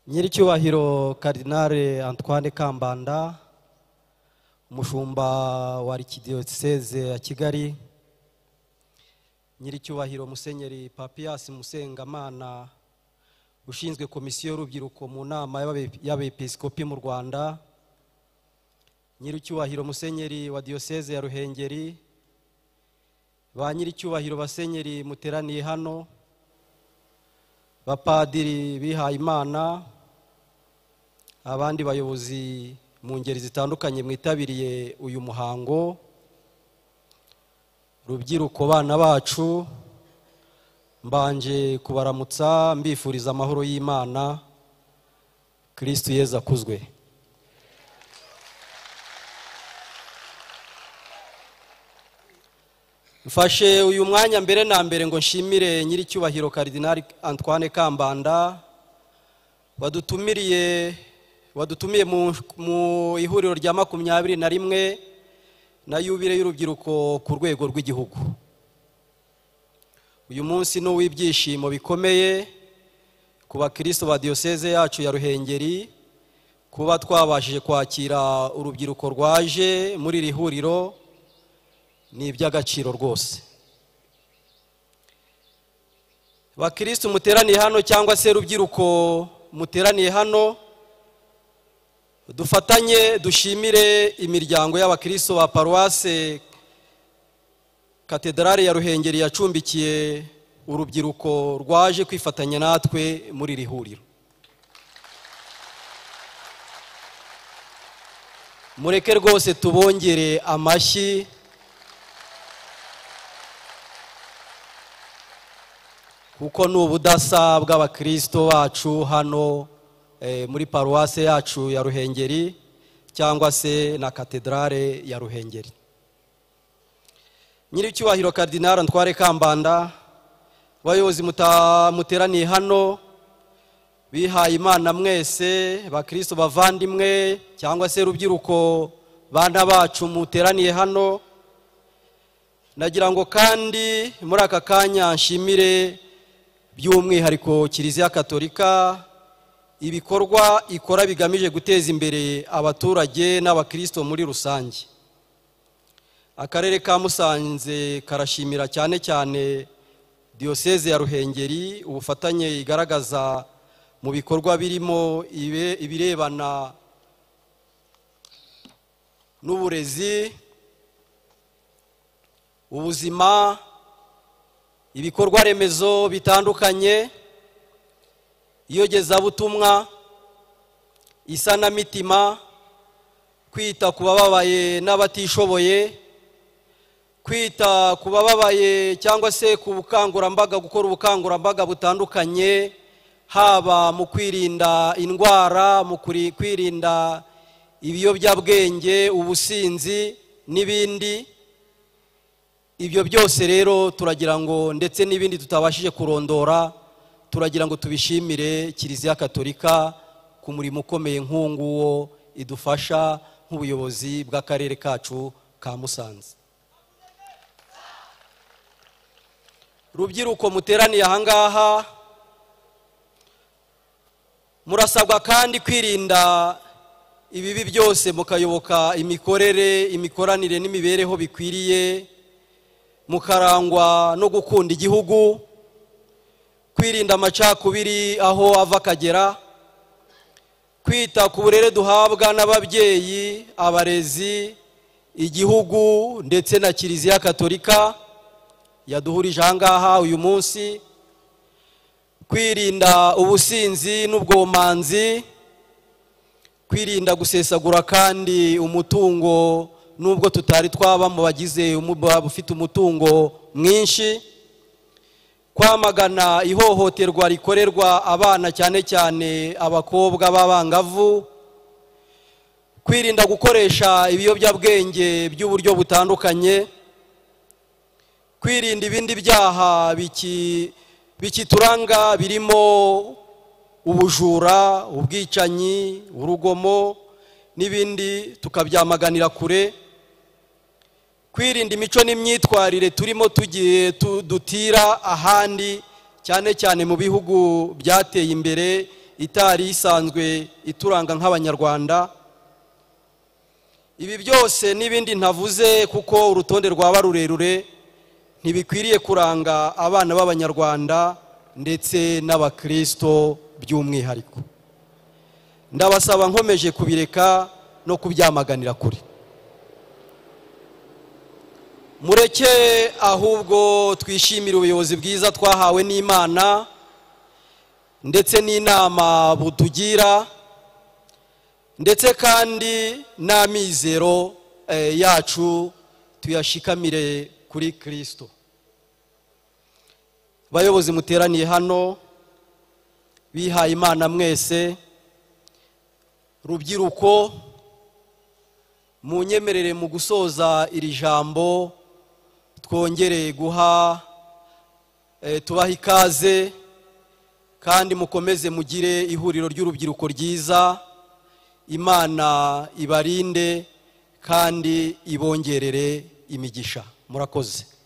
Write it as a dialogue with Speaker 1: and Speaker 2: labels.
Speaker 1: nyiricyubahiro karinale antoine kambanda umushumba wa arikidiyoseze ya kigali nyiricyubahiro musenyeri papiyasi musengamana ushinzwe komisiyo y'urubyiruko mu nama y'abe- y'abepiskopi mu rwanda nyiricyubahiro musenyeri wa diyoseze ya ruhengeri ba nyiricyubahiro basenyeri muteraniye hano bapadiri bihaye imana abandi bayobozi mu ngeri zitandukanye mwitabiriye uyu muhango rubyiruko bana bacu mbanje kubaramutsa mbifuriza amahoro y'imana kirisitu yezu akuzwe mfashe uyu mwanya mbere na mbere ngo nshimire nyiricyubahiro karidinali antoine kambanda wadutumiriye wadutumiye mu, mu ihuriro rya makumyabiri na rimwe na yubire y'urubyiruko ku rwego rw'igihugu uyu munsi ni uw'ibyishimo bikomeye ku bakristo ba diyoseze yacu ya ruhengeri kuba twabashije kwakira urubyiruko rwaje muri iri huriro ni iby'agaciro rwose bakristo muteraniye hano cyangwa se rubyiruko muteraniye hano dufatanye dushimire imiryango y'abakristo ba paruwase katedrali ya ruhengeri yacumbikiye urubyiruko rwaje kwifatanya natwe muri iri huriro mureke rwose tubongere amashyi kuko ni ubudasa bw'abakristo bacu hano eh, muri paruwase yacu ya ruhengeri cyangwa se na katedrale ya ruhengeri nyiricyubahiro karidinari antware kambanda abayobozi muta- muteraniye hano bihaye imana mwese bakristo bavandimwe cyangwa se rubyiruko bana bacu muteraniye hano nagira ngo kandi muri aka kanya nshimire by'umwihariko kiliziya katolika ibikorwa ikora bigamije guteza imbere abaturage n'abakristo muri rusange akarere ka musanze karashimira cyane cyane diyoseze ya ruhengeri ubufatanye igaragaza mu bikorwa birimo ibe- ibirebana n'uburezi ubuzima ibikorwa remezo bitandukanye iyogezabutumwa isanamitima kwita ku bababaye n'abatishoboye kwita ku bababaye cyangwa se ku bukangurambaga gukora ubukangurambaga butandukanye haba mu kwirinda indwara mu kuri- kwirinda ibiyobyabwenge ubusinzi n'ibindi ibyo byose rero turagira ngo ndetse n'ibindi tutabashije kurondora turagira ngo tubishimire kiliziya katolika ku murimo ukomeye nk'uwonguwo idufasha nk'ubuyobozi bw'akarere kacu ka musanze rubyiruko muteraniye ahangaha murasabwa kandi kwirinda ibibi byose mukayoboka imikorere imikoranire n'imibereho bikwiriye mukarangwa no gukunda igihugu kwirinda amacakubiri aho ava akagera kwita ku burere duhabwa n'ababyeyi abarezi igihugu ndetse na kiliziya katolika yaduhurije aha ngaha uyu munsi kwirinda ubusinzi n'ubwomanzi kwirinda gusesagura kandi umutungo nubwo tutari twaba mu bagize umu- ba- ufite umutungo mwinshi kwamagana ihohoterwa rikorerwa abana cyane cyane abakobwa b'abangavu kwirinda gukoresha ibiyobyabwenge by'uburyo butandukanye kwirinda ibindi byaha biki- bikituranga birimo ubujura ubwicanyi urugomo n'ibindi tukabyamaganira kure kwirinda imico n'imyitwarire turimo tugiye tu- dutira ahandi cyane cyane mu bihugu byateye imbere itari isanzwe ituranga nk'abanyarwanda ibi byose n'ibindi ntavuze kuko urutonde rwaba rurerure ntibikwiriye kuranga abana b'abanyarwanda ndetse n'abakirisito by'umwihariko ndabasaba nkomeje kubireka no kubyamaganira kure mureke ahubwo twishimire ubuyobozi bwiza twahawe n'imana ndetse n'inama butugira ndetse kandi n'amizero eh, yacu tuyashikamire kuri kirisito bayobozi muteraniye hano bihaye imana mwese rubyiruko munyemerere mu gusoza iri jambo twongere guha eh, tubaha ikaze kandi mukomeze mugire ihuriro ry'urubyiruko ryiza imana ibarinde kandi ibongerere imigisha murakoze